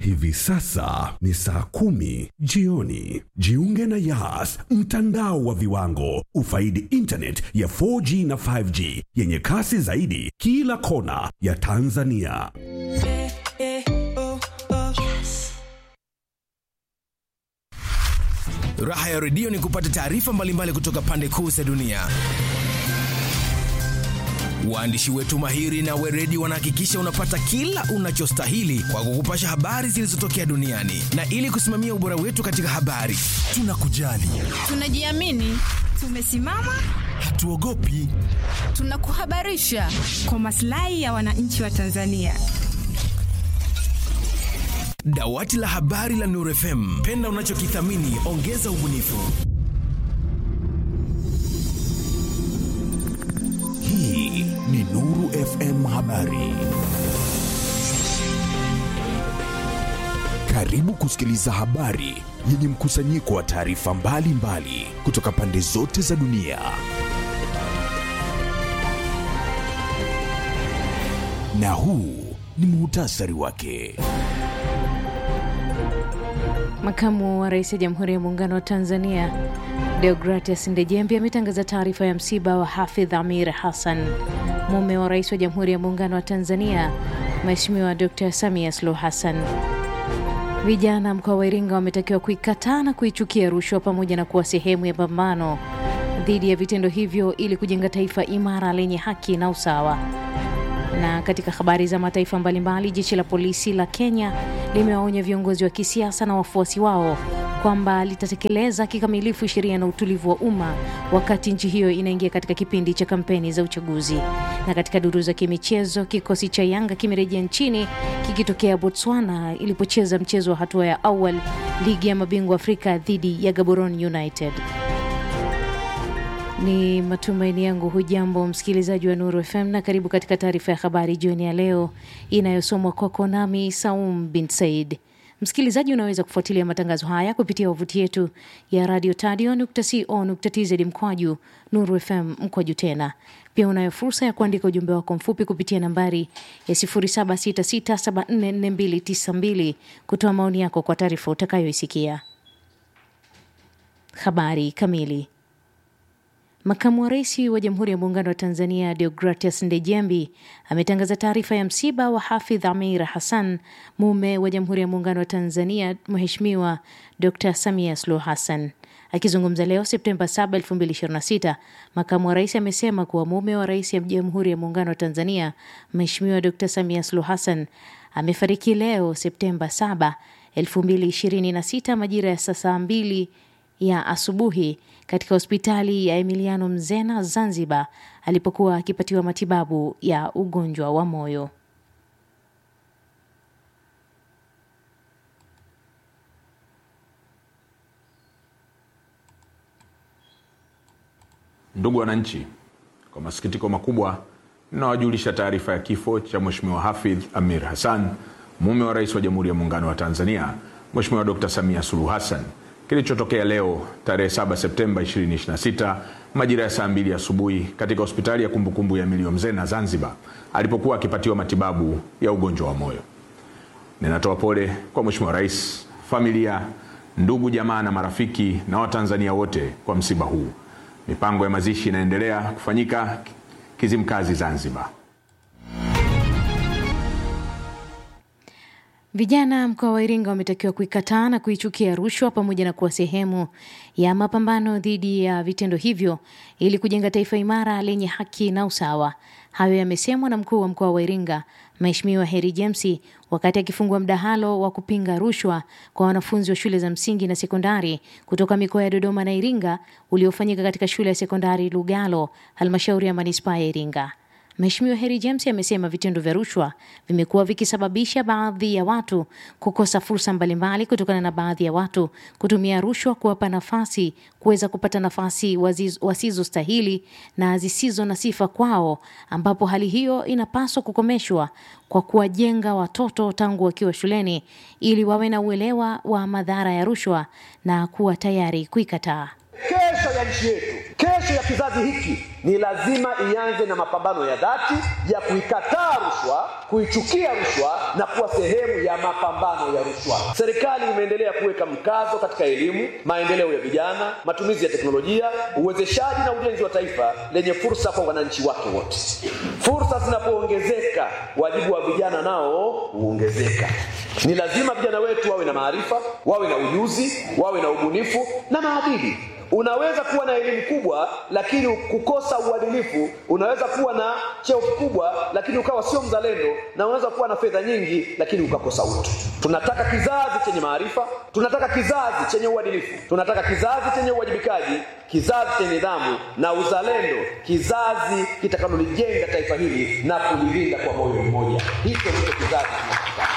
Hivi sasa ni saa kumi jioni. Jiunge na Yas, mtandao wa viwango. Ufaidi internet ya 4G na 5G yenye kasi zaidi kila kona ya Tanzania. Raha ya redio ni kupata taarifa mbalimbali kutoka pande kuu za dunia. Waandishi wetu mahiri na weredi wanahakikisha unapata kila unachostahili kwa kukupasha habari zilizotokea duniani, na ili kusimamia ubora wetu katika habari, tunakujali, Tunajiamini, tumesimama, hatuogopi. tunakuhabarisha kwa maslahi ya wananchi wa Tanzania. Dawati la habari la Nuru FM, penda unachokithamini, ongeza ubunifu. Hii ni Nuru FM Habari. Karibu kusikiliza habari yenye mkusanyiko wa taarifa mbalimbali kutoka pande zote za dunia. Na huu ni muhtasari wake. Makamu wa Rais wa Jamhuri ya Muungano wa Tanzania Deogratias Ndejembi ametangaza taarifa ya msiba wa Hafidh Amir Hassan, mume wa Rais wa Jamhuri ya Muungano wa Tanzania Mheshimiwa Dr. Samia Suluhu Hassan. Vijana mkoa wa Iringa wametakiwa kuikataa na kuichukia rushwa pamoja na kuwa sehemu ya pambano dhidi ya vitendo hivyo ili kujenga taifa imara lenye haki na usawa. Na katika habari za mataifa mbalimbali, jeshi la polisi la Kenya limewaonya viongozi wa kisiasa na wafuasi wao kwamba litatekeleza kikamilifu sheria na utulivu wa umma wakati nchi hiyo inaingia katika kipindi cha kampeni za uchaguzi. Na katika duru za kimichezo, kikosi cha Yanga kimerejea nchini kikitokea Botswana ilipocheza mchezo wa hatua ya awali ligi ya mabingwa Afrika dhidi ya Gaborone United. Ni matumaini yangu hujambo msikilizaji wa Nuru FM na karibu katika taarifa ya habari jioni ya leo inayosomwa kwako nami Saum bin Said. Msikilizaji, unaweza kufuatilia matangazo haya kupitia wavuti yetu ya radio tadio.co.tz mkwaju Nuru FM mkwaju tena. Pia unayo fursa ya kuandika ujumbe wako mfupi kupitia nambari ya 0766744292 kutoa maoni yako kwa taarifa utakayoisikia. Habari kamili. Makamu wa rais wa Jamhuri ya Muungano wa Tanzania Deogratias Ndejembi ametangaza taarifa ya msiba wa Hafidh Amir Hassan, mume wa Jamhuri ya Muungano wa Tanzania Mheshimiwa Dr. Samia Suluhu Hassan. Akizungumza leo Septemba 7, 2026, makamu wa rais amesema kuwa mume wa rais wa Jamhuri ya Muungano wa Tanzania Mheshimiwa Dr. Samia Suluhu Hassan amefariki leo Septemba 7, 2026 majira ya saa saa mbili ya asubuhi katika hospitali ya Emiliano Mzena Zanzibar alipokuwa akipatiwa matibabu ya ugonjwa wa moyo. Ndugu wananchi, kwa masikitiko makubwa ninawajulisha taarifa ya kifo cha Mheshimiwa Hafidh Amir Hassan, mume wa Rais wa Jamhuri ya Muungano wa Tanzania Mheshimiwa Dr. Samia Suluhu Hassan kilichotokea leo tarehe 7 Septemba 2026 majira ya saa mbili asubuhi katika hospitali ya kumbukumbu ya Emilio Mzena Zanzibar alipokuwa akipatiwa matibabu ya ugonjwa wa moyo. Ninatoa pole kwa Mheshimiwa Rais, familia, ndugu, jamaa na marafiki na Watanzania wote kwa msiba huu. Mipango ya mazishi inaendelea kufanyika Kizimkazi, Zanzibar. Vijana mkoa wa Iringa wametakiwa kuikataa na kuichukia rushwa pamoja na kuwa sehemu ya mapambano dhidi ya vitendo hivyo ili kujenga taifa imara lenye haki na usawa. Hayo yamesemwa na mkuu wa mkoa wa Iringa Mheshimiwa Heri James wakati akifungua mdahalo wa kupinga rushwa kwa wanafunzi wa shule za msingi na sekondari kutoka mikoa ya Dodoma na Iringa uliofanyika katika shule ya sekondari Lugalo, halmashauri ya manispaa ya Iringa. Mheshimiwa Heri James amesema vitendo vya rushwa vimekuwa vikisababisha baadhi ya watu kukosa fursa mbalimbali kutokana na baadhi ya watu kutumia rushwa kuwapa nafasi kuweza kupata nafasi waziz- wasizostahili na zisizo na sifa kwao, ambapo hali hiyo inapaswa kukomeshwa kwa kuwajenga watoto tangu wakiwa shuleni ili wawe na uelewa wa madhara ya rushwa na kuwa tayari kuikataa. kesho ya nchi yetu Kesho ya kizazi hiki ni lazima ianze na mapambano ya dhati ya kuikataa rushwa, kuichukia rushwa na kuwa sehemu ya mapambano ya rushwa. Serikali imeendelea kuweka mkazo katika elimu, maendeleo ya vijana, matumizi ya teknolojia, uwezeshaji na ujenzi wa taifa lenye fursa kwa wananchi wake wote. Fursa zinapoongezeka, wajibu wa vijana nao huongezeka. Ni lazima vijana wetu wawe na maarifa, wawe na ujuzi, wawe na ubunifu na maadili. Unaweza kuwa na elimu kubwa lakini kukosa uadilifu. Unaweza kuwa na cheo kikubwa lakini ukawa sio mzalendo, na unaweza kuwa na fedha nyingi lakini ukakosa utu. Tunataka kizazi chenye maarifa, tunataka kizazi chenye uadilifu, tunataka kizazi chenye uwajibikaji, kizazi chenye nidhamu na uzalendo, kizazi kitakalolijenga taifa hili na kulilinda kwa moyo mmoja. Hicho ndicho kizazi tunachotaka.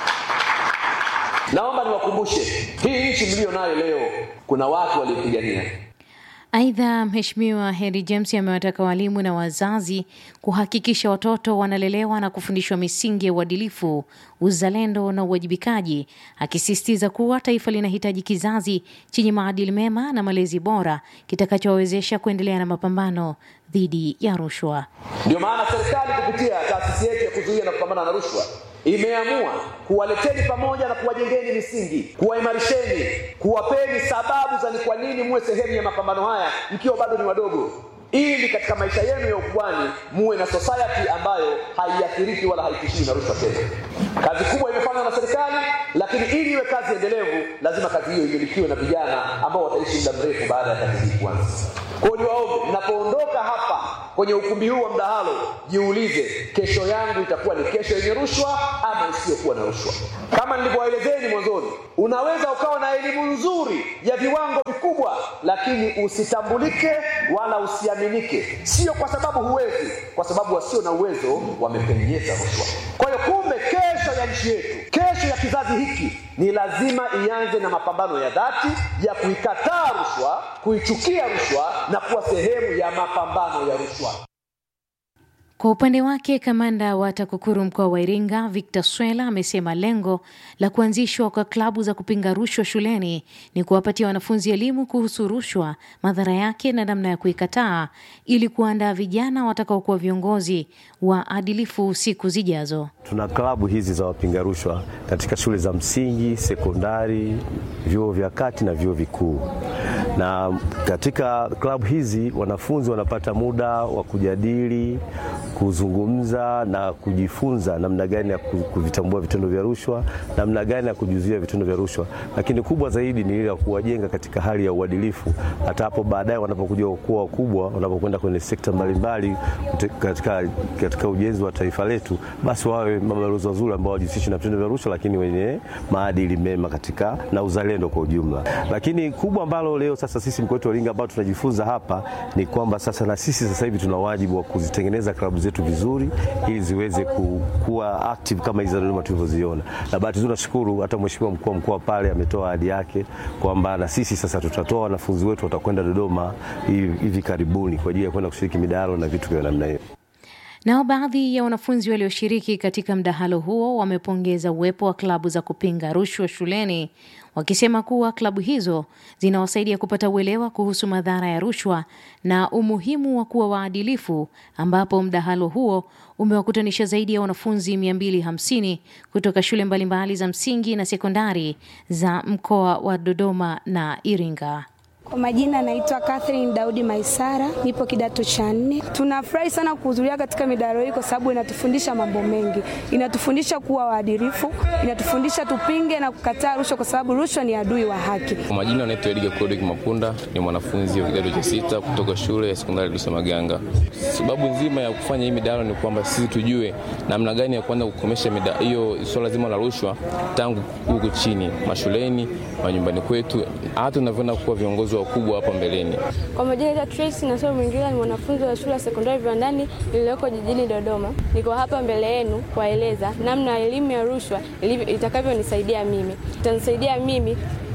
Naomba niwakumbushe hii nchi mlio nayo leo, kuna watu waliopigania. Aidha, Mheshimiwa Henry James amewataka walimu na wazazi kuhakikisha watoto wanalelewa na kufundishwa misingi ya uadilifu, uzalendo na uwajibikaji, akisisitiza kuwa taifa linahitaji kizazi chenye maadili mema na malezi bora kitakachowawezesha kuendelea na mapambano dhidi ya rushwa. Ndio maana serikali kupitia taasisi yetu ya kuzuia na kupambana na rushwa imeamua kuwaleteni pamoja na kuwajengeni misingi, kuwaimarisheni, kuwapeni sababu za ni kwa nini muwe sehemu ya mapambano haya mkiwa bado ni wadogo, ili katika maisha yenu ya ukubwani muwe na society ambayo haiathiriki wala haitishiwi na rushwa tena. Kazi kubwa imefanywa na serikali, lakini ili iwe kazi endelevu, lazima kazi hiyo imilikiwe na vijana ambao wataishi muda mrefu baada ya kazi hii kuanza. Kwa hiyo niwaombe, mnapoondoka hapa kwenye ukumbi huu wa mdahalo, jiulize, kesho yangu itakuwa ni kesho yenye rushwa ama isiyokuwa na rushwa? Kama nilivyowaelezeni mwanzoni, unaweza ukawa na elimu nzuri ya viwango vikubwa, lakini usitambulike wala usiaminike, sio kwa sababu huwezi, kwa sababu wasio na uwezo wamepenyeza rushwa. Kwa hiyo kumbe, kesho ya nchi yetu, kesho ya kizazi hiki ni lazima ianze na mapambano ya dhati ya kuikataa rushwa, kuichukia rushwa na kuwa sehemu ya mapambano ya rushwa. Kwa upande wake kamanda wa TAKUKURU mkoa wa Iringa Victor Swela amesema lengo la kuanzishwa kwa klabu za kupinga rushwa shuleni ni kuwapatia wanafunzi elimu kuhusu rushwa, madhara yake na namna ya kuikataa ili kuandaa vijana watakaokuwa viongozi waadilifu siku zijazo. Tuna klabu hizi za wapinga rushwa katika shule za msingi, sekondari, vyuo vya kati na vyuo vikuu, na katika klabu hizi wanafunzi wanapata muda wa kujadili kuzungumza na kujifunza namna gani ya kuvitambua vitendo vya rushwa, namna gani ya kujizuia vitendo vya rushwa, lakini kubwa zaidi ni ile ya kuwajenga katika hali ya uadilifu, hata hapo baadaye wanapokuja kuwa wakubwa, wanapokwenda kwenye sekta mbalimbali katika, katika ujenzi wa taifa letu, basi wawe mabalozi wazuri ambao wajihusishi na vitendo vya rushwa, lakini wenye maadili mema katika na uzalendo kwa ujumla. Lakini kubwa ambalo leo sasa sisi mkoa wetu wa Iringa ambao tunajifunza hapa ni kwamba sasa na sisi sasa hivi tuna wajibu wa kuzitengeneza klabu zetu vizuri ili ziweze kuwa active kama hizo Dodoma tulivyoziona. Na bahati nzuri nashukuru hata mheshimiwa mkuu wa mkoa pale ametoa ahadi yake kwamba na sisi sasa tutatoa wanafunzi wetu watakwenda Dodoma hivi karibuni kwa ajili ya kwenda kushiriki midahalo na vitu vya namna hiyo. Nao baadhi ya wanafunzi walioshiriki katika mdahalo huo wamepongeza uwepo wa klabu za kupinga rushwa shuleni, wakisema kuwa klabu hizo zinawasaidia kupata uelewa kuhusu madhara ya rushwa na umuhimu wa kuwa waadilifu, ambapo mdahalo huo umewakutanisha zaidi ya wanafunzi 250 kutoka shule mbalimbali za msingi na sekondari za mkoa wa Dodoma na Iringa. Kwa majina naitwa Catherine Daudi Maisara, nipo kidato cha nne. Tunafurahi sana kuhudhuria katika midahalo hii kwa sababu inatufundisha mambo mengi. Inatufundisha kuwa waadilifu, inatufundisha tupinge na kukataa rushwa kwa sababu rushwa ni adui wa haki. Kwa majina naitwa Edgar Kodek Mapunda, ni mwanafunzi wa kidato cha sita kutoka shule ya sekondari Lusa Maganga. Sababu nzima ya kufanya hii midahalo ni kwamba sisi tujue namna gani ya kuanza kukomesha hiyo swala zima la rushwa tangu huku chini, mashuleni, manyumbani kwetu, hata tunavyoenda kuwa viongozi wakubwa hapa mbeleni. Kwa majina ya Tracy na Somo Mwingila, ni mwanafunzi wa shule ya sekondari Viwandani iliyoko jijini Dodoma. Niko hapa mbele yenu kuwaeleza namna elimu ya rushwa itakavyonisaidia mimi. Itanisaidia mimi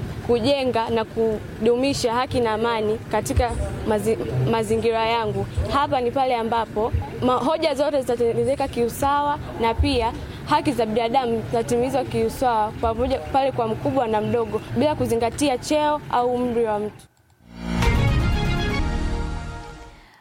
kujenga na kudumisha haki na amani katika mazi, mazingira yangu. Hapa ni pale ambapo hoja zote zitatengenezeka kiusawa na pia haki za binadamu zitatimizwa kiusawa pamoja pale kwa mkubwa na mdogo bila kuzingatia cheo au umri wa mtu.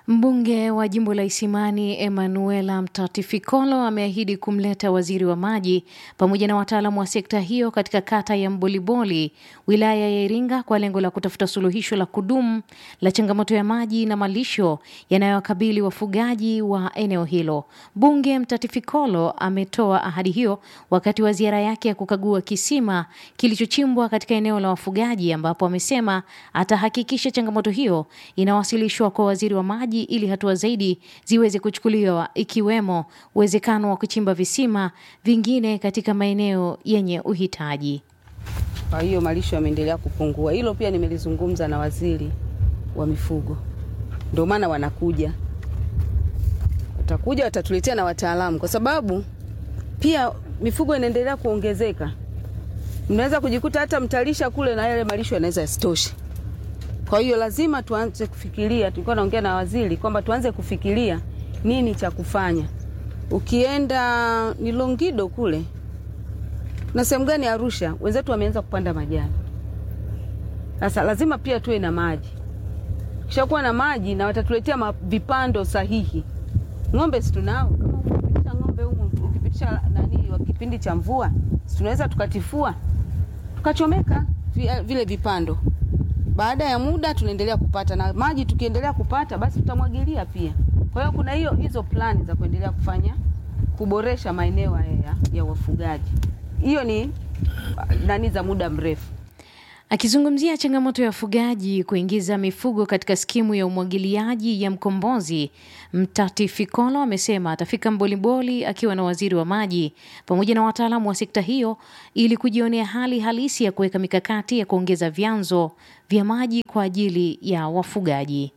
Mbunge wa jimbo la Isimani Emanuela Mtatifikolo ameahidi kumleta waziri wa maji pamoja na wataalamu wa sekta hiyo katika kata ya Mboliboli, wilaya ya Iringa, kwa lengo la kutafuta suluhisho la kudumu la changamoto ya maji na malisho yanayowakabili wafugaji wa eneo hilo. Mbunge Mtatifikolo ametoa ahadi hiyo wakati wa ziara yake ya kukagua kisima kilichochimbwa katika eneo la wafugaji, ambapo amesema atahakikisha changamoto hiyo inawasilishwa kwa waziri wa maji ili hatua zaidi ziweze kuchukuliwa ikiwemo uwezekano wa kuchimba visima vingine katika maeneo yenye uhitaji. Kwa hiyo malisho yameendelea kupungua. Hilo pia nimelizungumza na waziri wa mifugo, ndio maana wanakuja, watakuja watatuletea na wataalamu, kwa sababu pia mifugo inaendelea kuongezeka. Mnaweza kujikuta hata mtalisha kule na yale malisho yanaweza yasitoshe. Kwa hiyo lazima tuanze kufikiria, tulikuwa naongea na waziri kwamba tuanze kufikiria nini cha kufanya. Ukienda ni Longido kule na sehemu gani Arusha, wenzetu wameanza kupanda majani. Sasa lazima pia tuwe na maji, kishakuwa na maji na watatuletea ma- vipando sahihi. Ng'ombe si tunao, kama ukipitisha ng'ombe humu, ukipitisha nani wa kipindi cha mvua, si tunaweza tukatifua tukachomeka vi- vile vipando baada ya muda tunaendelea kupata na maji. Tukiendelea kupata basi tutamwagilia pia. Kwa hiyo kuna hiyo hizo plani za kuendelea kufanya kuboresha maeneo haya ya, ya wafugaji. Hiyo ni nani za muda mrefu. Akizungumzia changamoto ya wafugaji kuingiza mifugo katika skimu ya umwagiliaji ya Mkombozi, Mtati Fikolo amesema atafika Mboliboli akiwa na waziri wa maji pamoja na wataalamu wa sekta hiyo ili kujionea hali halisi ya kuweka mikakati ya kuongeza vyanzo vya maji kwa ajili ya wafugaji.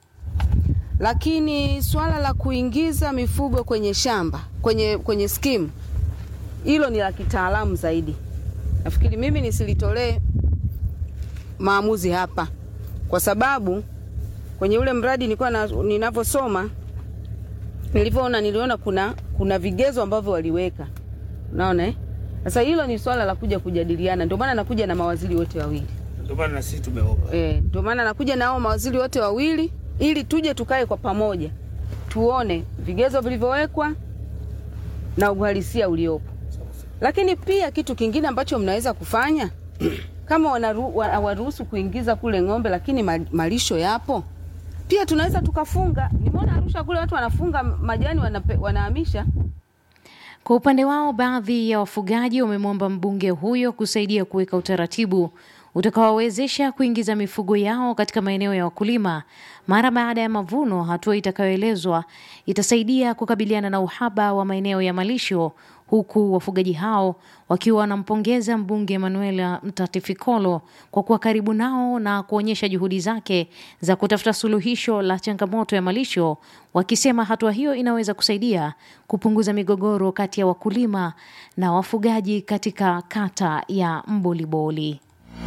Lakini swala la kuingiza mifugo kwenye shamba kwenye, kwenye skimu hilo ni la kitaalamu zaidi. Nafikiri mimi nisilitolee maamuzi hapa, kwa sababu kwenye ule mradi nilikuwa na, ninavyosoma nilivyoona, niliona kuna kuna vigezo ambavyo waliweka, unaona eh? Sasa hilo ni swala la kuja kujadiliana, ndio maana nakuja na mawaziri wote wawili Ndio maana na sisi tumeomba. eh, ndio maana nakuja na hao mawaziri wote wawili ili tuje tukae kwa pamoja tuone vigezo vilivyowekwa na uhalisia uliopo. Lakini pia kitu kingine ambacho mnaweza kufanya kama wanaru- wa- hawaruhusu kuingiza kule ng'ombe, lakini ma- malisho yapo, pia tunaweza tukafunga. Nimeona Arusha kule watu wanafunga majani wanape, wanahamisha Kwa upande wao, baadhi ya wafugaji wamemwomba mbunge huyo kusaidia kuweka utaratibu utakaowawezesha kuingiza mifugo yao katika maeneo ya wakulima mara baada ya mavuno, hatua itakayoelezwa itasaidia kukabiliana na uhaba wa maeneo ya malisho, huku wafugaji hao wakiwa wanampongeza mbunge Emanuela Mtatifikolo kwa kuwa karibu nao na kuonyesha juhudi zake za kutafuta suluhisho la changamoto ya malisho, wakisema hatua hiyo inaweza kusaidia kupunguza migogoro kati ya wakulima na wafugaji katika kata ya Mboliboli.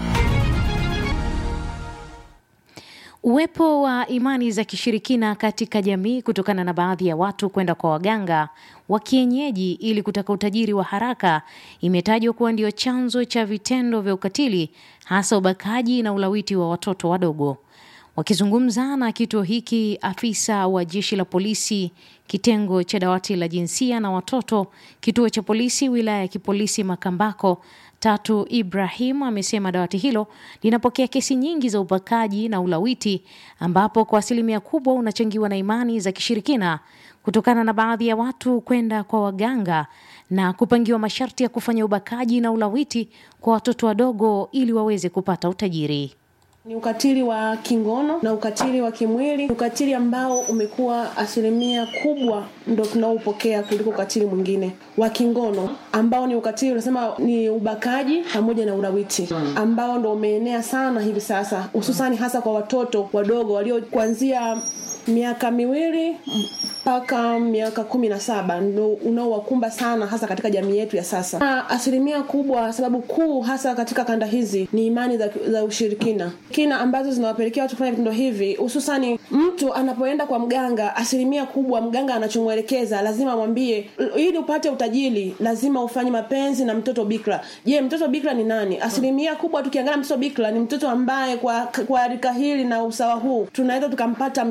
Uwepo wa imani za kishirikina katika jamii kutokana na baadhi ya watu kwenda kwa waganga wa kienyeji ili kutaka utajiri wa haraka imetajwa kuwa ndio chanzo cha vitendo vya ukatili hasa ubakaji na ulawiti wa watoto wadogo. Wakizungumza na kituo hiki, afisa wa jeshi la polisi kitengo cha dawati la jinsia na watoto, kituo cha polisi wilaya ya kipolisi Makambako, Tatu Ibrahim amesema dawati hilo linapokea kesi nyingi za ubakaji na ulawiti, ambapo kwa asilimia kubwa unachangiwa na imani za kishirikina kutokana na baadhi ya watu kwenda kwa waganga na kupangiwa masharti ya kufanya ubakaji na ulawiti kwa watoto wadogo ili waweze kupata utajiri. Ni ukatili wa kingono na ukatili wa kimwili, ukatili ambao umekuwa asilimia kubwa ndo tunaopokea kuliko ukatili mwingine wa kingono, ambao ni ukatili unasema ni ubakaji pamoja na ulawiti, ambao ndo umeenea sana hivi sasa, hususani hasa kwa watoto wadogo walio kuanzia miaka miwili mpaka miaka kumi na saba ndo unaowakumba sana hasa katika jamii yetu ya sasa. Na asilimia kubwa, sababu kuu hasa katika kanda hizi ni imani za, za ushirikina kina ambazo zinawapelekea watu kufanya vitendo hivi, hususani mtu anapoenda kwa mganga. Asilimia kubwa mganga anachomwelekeza lazima amwambie, ili upate utajiri lazima ufanye mapenzi na mtoto bikra. Je, mtoto bikra ni nani? Asilimia kubwa tukiangalia mtoto bikra ni mtoto ambaye kwa, kwa rika hili na usawa huu tunaweza tukampata mtoto mdogo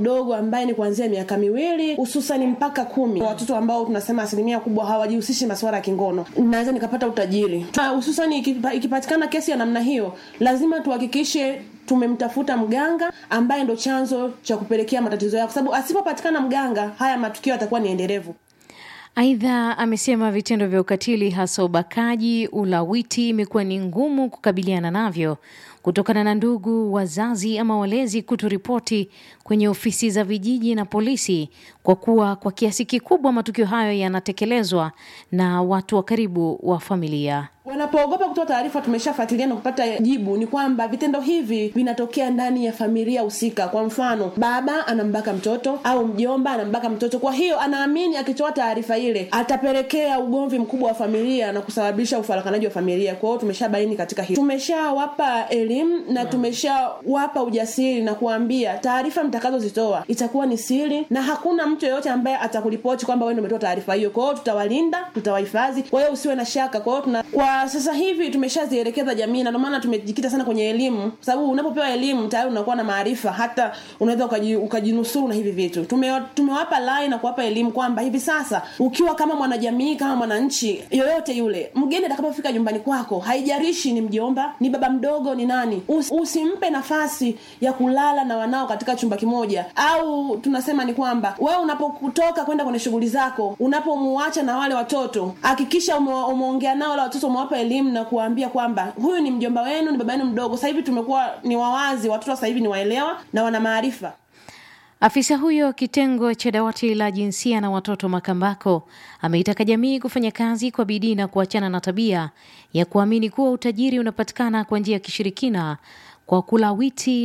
mdogo ambaye ni kuanzia miaka miwili hususani mpaka kumi watoto ambao tunasema asilimia kubwa hawajihusishi masuala ya kingono naweza nikapata utajiri Na hususani ikipa- ikipatikana kesi ya namna hiyo lazima tuhakikishe tumemtafuta mganga ambaye ndo chanzo cha kupelekea matatizo yao kwa sababu asipopatikana mganga haya matukio yatakuwa ni endelevu Aidha, amesema vitendo vya ukatili hasa ubakaji, ulawiti imekuwa ni ngumu kukabiliana navyo kutokana na ndugu, wazazi ama walezi kutoripoti kwenye ofisi za vijiji na polisi, kwa kuwa kwa kiasi kikubwa matukio hayo yanatekelezwa na watu wa karibu wa familia. wanapoogopa kutoa taarifa tumeshafuatilia na kupata jibu ni kwamba vitendo hivi vinatokea ndani ya familia husika kwa mfano baba anambaka mtoto au mjomba anambaka mtoto kwa hiyo anaamini akitoa taarifa ile atapelekea ugomvi mkubwa wa familia na kusababisha ufarakanaji wa familia kwa hiyo tumeshabaini katika hilo tumeshawapa elimu na tumeshawapa ujasiri na kuambia taarifa mtakazozitoa itakuwa ni siri na hakuna mtu yeyote ambaye atakuripoti kwamba wewe ndio umetoa taarifa hiyo kwa hiyo tutawalinda tutawahifadhi kwa hiyo usiwe na shaka kwa hiyo tuna kwa sasa hivi tumeshazielekeza jamii na ndio maana tumejikita sana kwenye elimu kwa sababu unapopewa elimu tayari unakuwa na maarifa hata unaweza ukaji- ukajinusuru na hivi vitu Tume, tumewapa lai na kuwapa elimu kwamba hivi sasa ukiwa kama mwanajamii kama mwananchi yoyote yule mgeni atakapofika nyumbani kwako haijarishi ni mjomba ni baba mdogo ni nani Us, usimpe nafasi ya kulala na wanao katika chumba kimoja au tunasema ni kwamba wewe unapokutoka kwenda kwenye shughuli zako unapomuacha na wale watoto hakikisha ume, umeongea nao wale watoto umewapa elimu na kuwaambia kwamba huyu ni mjomba wenu ni baba yenu mdogo sasa hivi tumekuwa ni wawazi watoto sasa hivi ni waelewa na wana maarifa Afisa huyo kitengo cha dawati la jinsia na watoto Makambako ameitaka jamii kufanya kazi kwa bidii na kuachana na tabia ya kuamini kuwa utajiri unapatikana kwa njia ya kishirikina kwa kulawiti